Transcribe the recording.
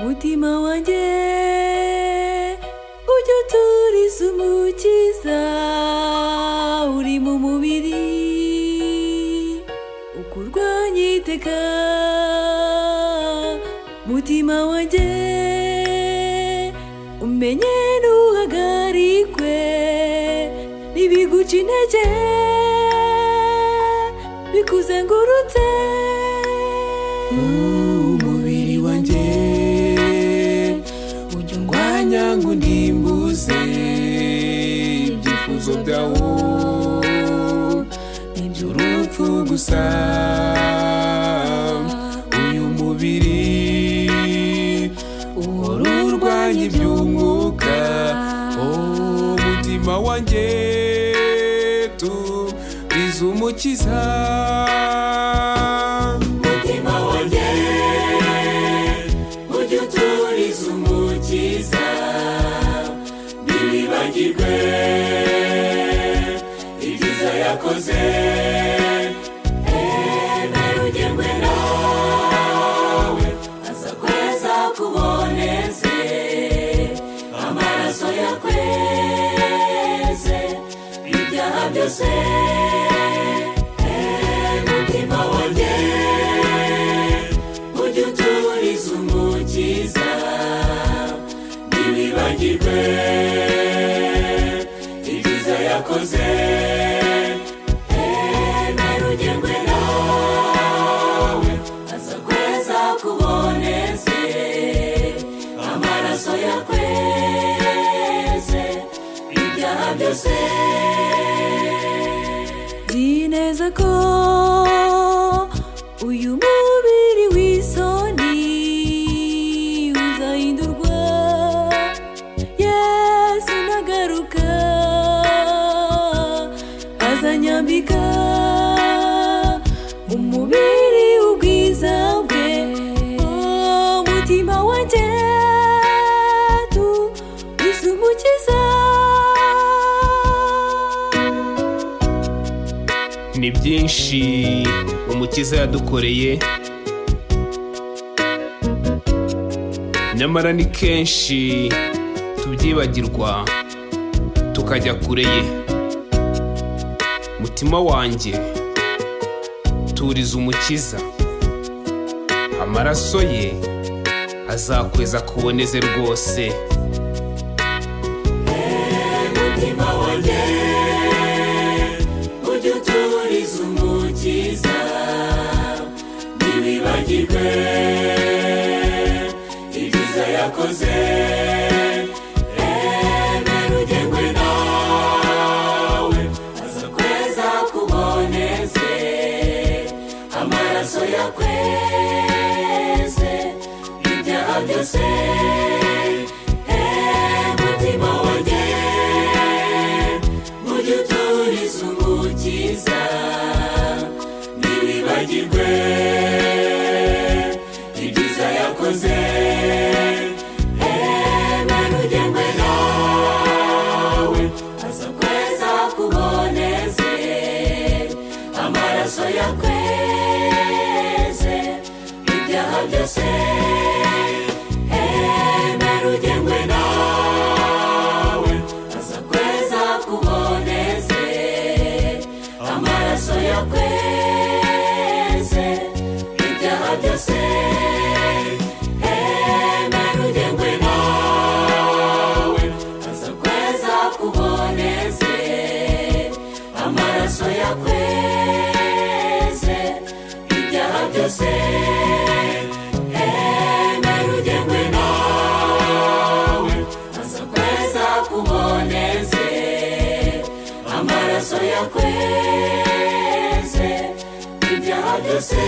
mutima wanjye ujya uturiza umukiza uri mu mubiri uko urwanya iteka mutima wanjye umenye ntuhagarikwe n'ibiguca intege bikuzengurutse umubiri wanjye ujya undwanya ngo ndimbuze ibyifuzo byawo iby'urupfu gusa uyu mubiri uhora urwanya iby'umwuka oh, mutima wanjye turiza umukiza mutima wanjye ujya uturiza umukiza ntibibagirwe ibyiza yakoze emera ugerwe nawe aza kweza kuboneze amaraso yakweze ibyaha byose Eh, mutima wanjye ujya uturiza umukiza ntibibagirwe ibyiza yakoze emera ugerwe nawe aza kweza kuboneze amaraso yakweze ibyaha byose Nzi neza ko uyu mubiri w'isoni uzahindurwa yesu nagaruka azanyambika umubiri ubwiza bwe Oh, mutima wanjye tu izumukiza ni byinshi umukiza yadukoreye nyamara ni kenshi tubyibagirwa tukajya kure ye mutima wanjye turiza umukiza amaraso ye azakweza kuboneze rwose umutima wanjye ujya uturiza umukiza ntibibagirwe ibyiza yakoze emera ugerwe nawe aza kweza kuboneze amaraso yakweze ibyaha byose Eh, mutima wanjye ujye uturiza umukiza ntibibagirwe ibyiza yakoze emera ugerwe nawe aza kweza kuboneze amaraso yakweze ibyaha byose emera ugerwe nawe aza kweza kuboneze amaraso yakweze ibyaha byose emera ugerwe nawe aza kweza kuboneze amaraso yakweze ibyaha byose emera ugerwe nawe aza kweza kuboneze amaraso yakweze ibyaha byose